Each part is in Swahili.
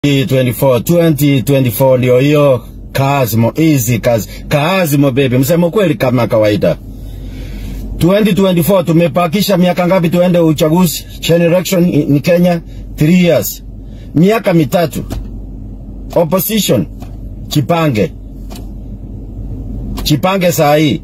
2024 2024 ndio hiyo Kaazimo, easy kazi. Kaazimo baby, msemo kweli kama kawaida. 2024 tumepakisha miaka ngapi tuende uchaguzi? Generation ni Kenya 3 years. Miaka mitatu. Opposition chipange. Chipange saa hii.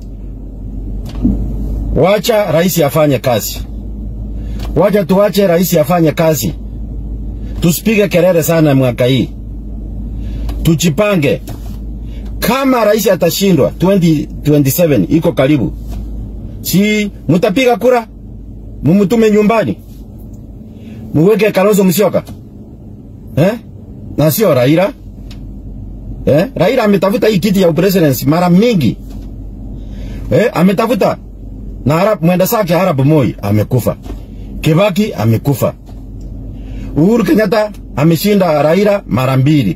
Wacha rais afanye kazi. Wacha tuache rais afanye kazi. Tusipige kelele sana mwaka hii. Tujipange. Kama rais atashindwa 2027 iko karibu, si mutapiga kura, mumutume nyumbani, muweke Kalonzo Musyoka eh? na sio Raila eh? Raila ametafuta hii kiti ya upresidency mara mingi eh? ametafuta na Arab, mwenda sake Arab Moi amekufa, Kibaki amekufa, Uhuru Kenyatta ameshinda Raila mara mbili.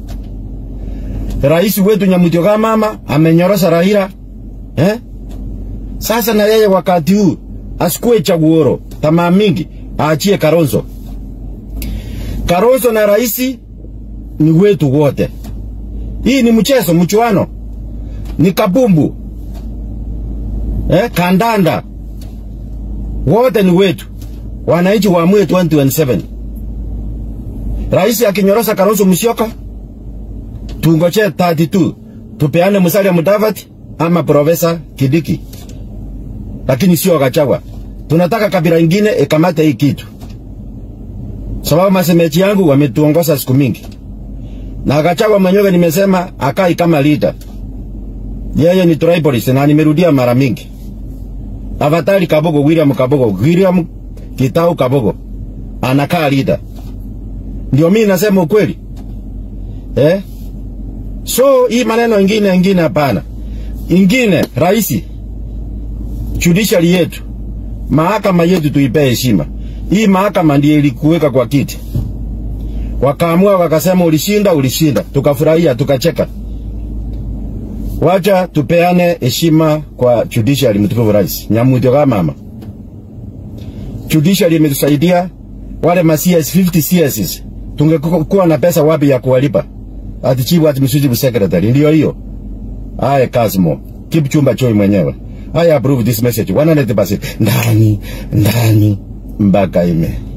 Rais wetu Nyamutioga mama amenyorosha Raila eh? Sasa na yeye wakati huu asikue chaguoro, tamaa mingi aachie Kalonzo. Kalonzo na rais ni wetu wote. Hii ni mchezo, mchuano, ni kabumbu eh? Kandanda, wote ni wetu. Wananchi waamue 2027. Rais akinyorosha Kalonzo Musyoka tungoche 32 tupeane Musalia Mudavadi ama Profesa Kidiki, lakini sio Gachagua. Tunataka kabila ingine ikamate hii kitu, sababu masemeji yangu wametuongoza siku mingi, na Gachagua mwenyewe nimesema akai kama leader. Yeye ni tribalist na nimerudia mara mingi. Avatari Kabogo, William Kabogo, William Kitau Kabogo anakaa leader. Ndio mimi nasema ukweli eh? So hii maneno ingine ingine hapana. Ingine raisi, judiciary yetu, mahakama yetu tuipe heshima. Hii mahakama ndiye ilikuweka kwa kiti, wakaamua wakasema, ulishinda, ulishinda, tukafurahia, tukacheka. Wacha tupeane heshima kwa judiciary, mtukufu rais Nyamutioga mama. Judiciary imetusaidia wale ma CS 50 CS, tungekuwa na pesa wapi ya kuwalipa? ati chief administrative secretary ndio hiyo. Haya Kazimo, keep chumba choi mwenyewe. I approve this message 100% ndani ndani mpaka ime